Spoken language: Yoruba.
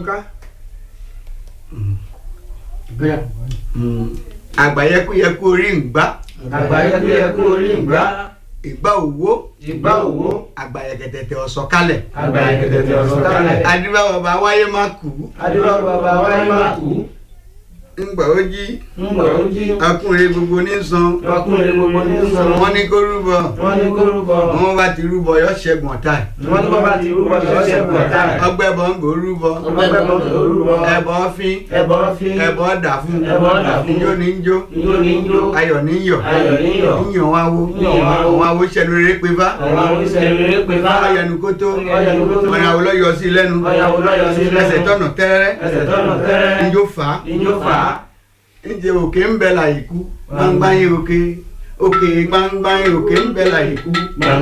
ká. àgbàyẹkúyẹkú orí ń gbá àgbáyé tó yẹ kó orí ìgbà ìgbà òwò ìgbà òwò àgbàyẹkẹtẹtẹ ọ̀sọ̀ kalẹ̀ àgbáyé kẹtẹtẹ ọ̀sán kálẹ̀. adúbà bàbá wáyé má kú adúlọ́ bàbá wáyé máa kú ńgbà ó jí ń bọ̀ ó jí ọkùnrin gbogbo ní san ọkùnrin gbogbo ní sọ̀rọ̀ wọ́n ní kó rúbọ wọ́n ní kó rúbọ wọ́n bá ti rúbọ yọ ṣẹ́gun ọ̀tá ẹ̀ wọ́n ní bàbá ti rúbọ ṣọ́ṣẹ́ pọ̀ táì ọgbẹ́ bọ̀ ń gbò rúbọ ọgbẹ́ bọ̀ tó rúbọ ẹbọ fín ẹbọ fi ẹbọ dà fún ẹbọ dà fún ijó ní jó ijó ní jó ayọ̀ ní yọ̀ ayọ̀ ní yọ̀ yíyan wá wo Yíyan wá wo. àwọn awo ṣẹlú rere pé bá àwọn oníṣẹ́ rere pé bá ọyẹnu kó tó Ọ̀yẹ̀nu kó tó. ọ̀nà àwòlọ́ yọ sí lẹ́nu ọ̀yà olóyọ sí lẹ́nu ẹsẹ̀ tọ̀nà tẹ́rẹ́ ẹsẹ̀ tọ́nà tẹ́rẹ́ njó fà á ijó fà á ǹjẹ́ òkè ń bẹ láyìíkú gbangba yín òkè òkè gbangba yín òkè ń bẹ láyìíkú.